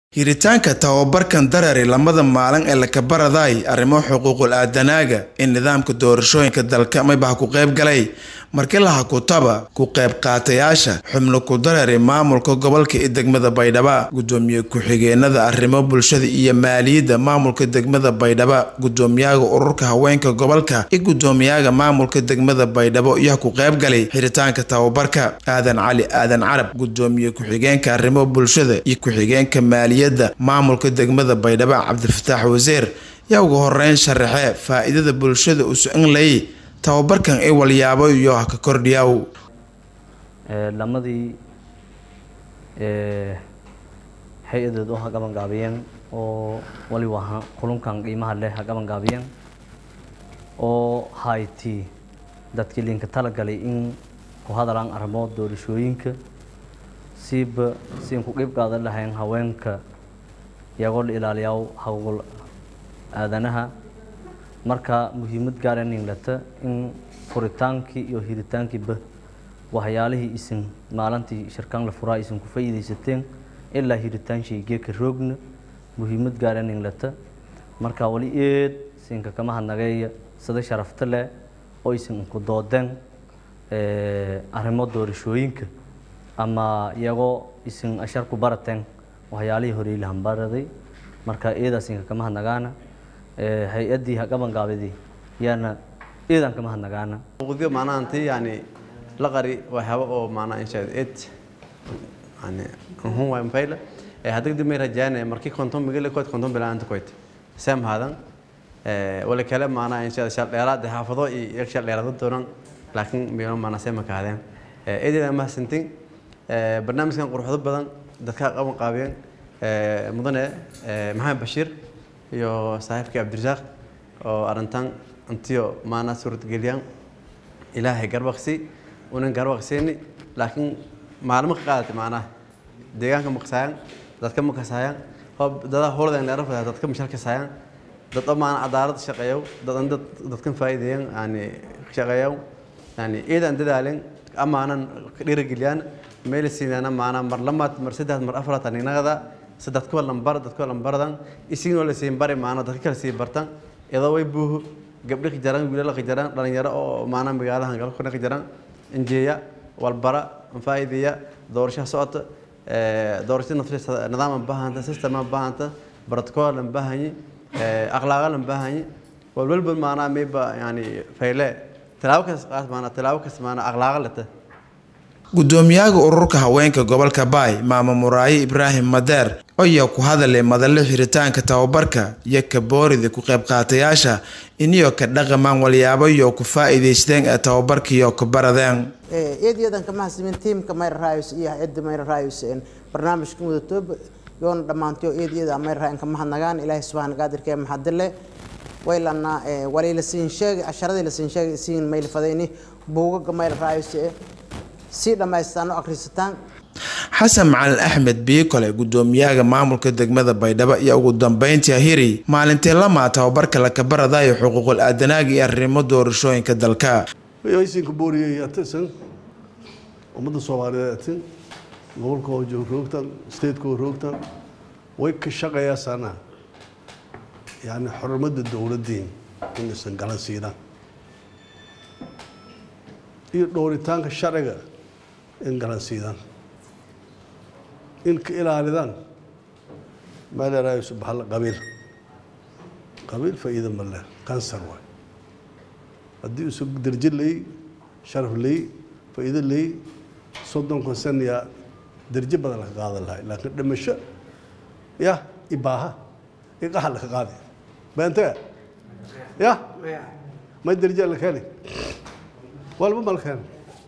Hiritaanka tababarkan dareere lamada maalin ee la kabaraday arrimo xuquuqul aadanaaga in nidaamka doorashooyinka dalka maybaha ku qayb galay markii laha kutaba ku qayb qaatayaasha xubno ku dareere maamulka gobolka iyo degmada baydhabo gudoomiye ku-xigeenada arrimo bulshada iyo maaliyadda maamulka degmada baydhabo gudoomiyaha ururka haweenka gobolka iyo gudoomiyaha maamulka degmada baydhabo iyo ku qayb galay xiritaanka tababarka aadan cali aadan carab gudoomiye ku-xigeenka arrimo bulshada iyo ku-xigeenka maaliyadda maamulka degmada baydhabo cabdifataax wasiir yaa ugu horeyn sharaxe faa-iidada bulshada u socon layay tababarkan ay walyaabo iyo ha ka kordhiyaw lamadii hay-adeed oo ha gabangaabiyeen oo waliba ha kulunkan qiimaha leh ha gabangaabiyeen oo hayti dadkii linka talagalay in ku hadalaan arrimo doorashooyinka siiba siin ku qeyb qaadan lahayn haweenka iyagoo la ilaaliyaa hawgul aadanaha marka muhiimad gaara ninglata in furitaankii iyo hiritaankiiba waxyaalihii isin maalintii shirkaan la furaa isin ku faa'iidaysateen ilaa hiritaan shaygeeka roogna muhiimad gaara ninglata marka wali eed siinka kama hadnageeya sida sharafta leh oo isin ku doodeen arrimo doorashooyinka ama iyagoo isin ashar ku barateen waxyaalihii horey la hambaraday marka eedaasinka kama hadnagaana hay-addii hagabangaabidii yaana eedan kama hadnagaana uqdiyo maanaha intii yani la qari waxyaaba oo maanaha inshaad ed yani uhun waa mfayla ee hadda dib may rajaanaya markii konton migale kood konton bilaanta koyd sam hadan ee wala kale maanaha inshaad shal dheeraad xaafado iyo shal dheeraad doonan laakiin miyo maanaha sema ka hadeen ee eedeeda ma sintin ee barnaamijkan quruxdo badan dadka qaban qaabiyeen ee mudane ee maxamed bashiir iyo saaxiibkii cabdirasaaq oo arrintan intiyo maana suurtageliyaan ilaahay garbaqsi unan garbaqsiini laakiin maalmo ka qaadatay maanaha deegaanka maqsaayaan dadka maqasaayaan dadaa howladan dheera fadaa dadka mashal kasaayaan dad oo maana cadaalad shaqeeyo dadan dad dadkan faa'iideeyaan yani shaqeeyo yani iidan dadaaleen amaanan dhiirigeliyaan meel siinana maana mar lamaad mar saddex mar afraad aninagada saddex kuwa lambar dad kuwa lambaradan isigoo la siin bari maana dadka kale sii bartan iyadoo way buuhu gabdhi qajaran wiilal qajaran dhalinyaro oo maana magaalahan galkuna qajaran injeeya walbara faa'iideeya doorasho socota doorasho naftiisa nidaam baahanta system baahanta protocol baahanyi akhlaaq baahanyi walwalba maana mayba yani fayle tilaabo kas maana tilaabo kas maana akhlaaq lata gudoomiyaha ururka haweenka gobolka baay maamo muraaye ibraahim madeer ayaa ku hadalay madalle xiritaanka tababarka iyo kaboorida ku qayb qaatayaasha iniyo ka dhaqamaan walyaabo iyo ku faa'iidaysteen ee tababarkiiyo ku baradeen eedayadan kama hasimin tiimka mayra raayus iyo hay-adda mayra raayus barnaamijka mudatooba yoona dhammaantiyo eedayada mayra raayan kama hadnagaan ilaahay subxaana qaadirkee maxadile waylana walay la siin sheegay casharadii la siin sheegay siin mayl fadayni buugaga mayra raayus si dhammaystaano akhrisataan xasan macalin axmed biikole gudoomiyaha maamulka degmada baydhabo iyo ugu dambeyntii hiri maalintii lamaa tababarka la kabaradayo xuquuqul aadanaaga iyo arrimo doorashooyinka dalka aysinka booriyey atisan ummadda soomaaliyeed atin gobolka oo joog roogtan stateka oo roogtan way ka shaqeeyaasana yani xurmada dowladdiin inaysan galan siidaan iyo dhowritaanka sharciga in galan siidaan in ka ilaalidaan meelerayo subaxalla qabiil qabiil faa'iida ma leh kansar waay haddii isu derjo ley sharaf ley faa'iido ley soddonkan saniya derjo badan laka qaadan lahay laakiin dhimasho ya ibaaha iqaxa laka qaaday beentega ya ma derjo la keeni walba ma la keeni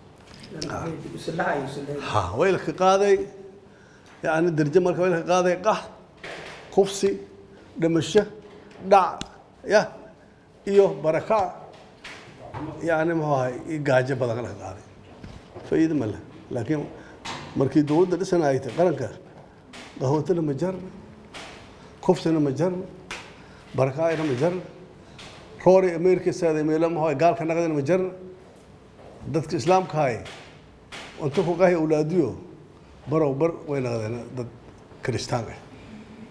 ha way laka qaaday yani derjo marka way laka qaaday qax kufsi dhimasho dhac ya iyo barakac yani muxuu ahay gaajo badan laka qaaday faa'iido ma leh laakiin markii dowladda dhisan ay tahay qaranka qahwatana ma jarna kufsina ma jarna barakaacina ma jarna roori ameerikasaada meelo muxuu ahay gaalka naqdina ma jarna dadka islaamka hay inta ku qahi awlaadiyo barow bar way naqdeen dad kiristaan ah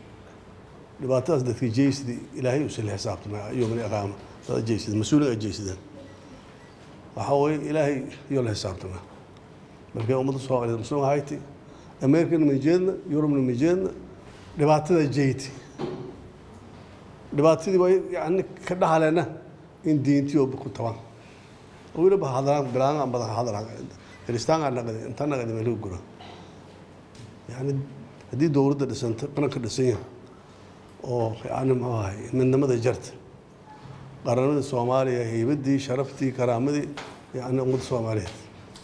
dhibaatadaas dadka jeysidi ilaahay usan la xisaabtamay yowmani aqaama dad jeysida mas-uuliga jeysideen waxaa weeye ilaahay iyo la xisaabtamaa markay ummadda soomaaliyeed muslim ahayti amerikana ma jeedna yurubna ma jeedna dhibaatada jeyti dhibaatadii waa yani ka dhaxaleena in diintii oo ku tabaan oo weliba hadlaan bilaanga badan hadlaan kiristaanka naqdi inta naqdi meel gura yani haddii dowladda dhisanta qaranka dhisan yahay oo yani muxuu ahay midnimada jarta qaranimada soomaaliya heybadii sharaftii karaamadii yani ummadda soomaaliyeed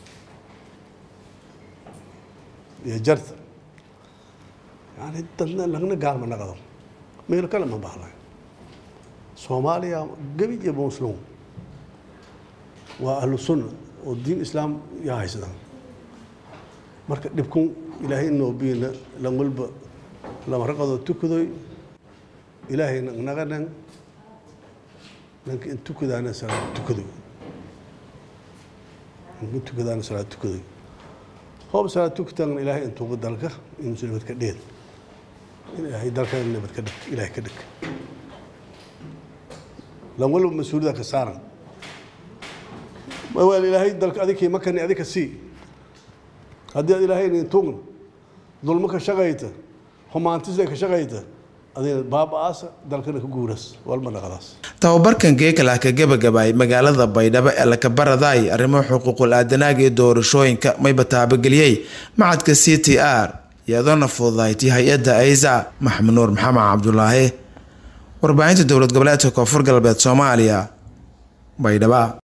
iyo jarta yani dadna lagna gaalma naqdo meel kale ma bahlay soomaaliya gebi iyo muslim waa ahlu sunna oo diin islaam yaa haysadaan marka dhibkun ilaahay noobiina lan walba lama raqadoo tukadoy ilaahay naqnagadhan nanka in tukadaana salaad tukadoy nanka tukadaana salaad tukadoy hoob salaad tukataagna ilaahay intuuga dalka in muslimad ka dheed ilaahay dalkana nabad ka dhig ilaahay ka dhig lan walba mas-uuliyada ka saaran waa ilaahay dalka adikii makani adika sii haddii aad ilaahay nin tugn dulmo ka shaqayta humaantisda ka shaqayta adina baaba-aasa dalkana ka guuras walma dhaqadaas tababarkan geekalah ka gebagabaay magaalada baydhabo ee lakabaradaay arrimo xuquuqul aadanaaga iyo doorashooyinka mayba taabageliyey macadka c t r iyadoona fududaaytay hay-adda aysa maxamed nuur maxamed cabdulaahi warbaahinta dowlad goboleedka koonfur galbeed soomaaliya baydhaba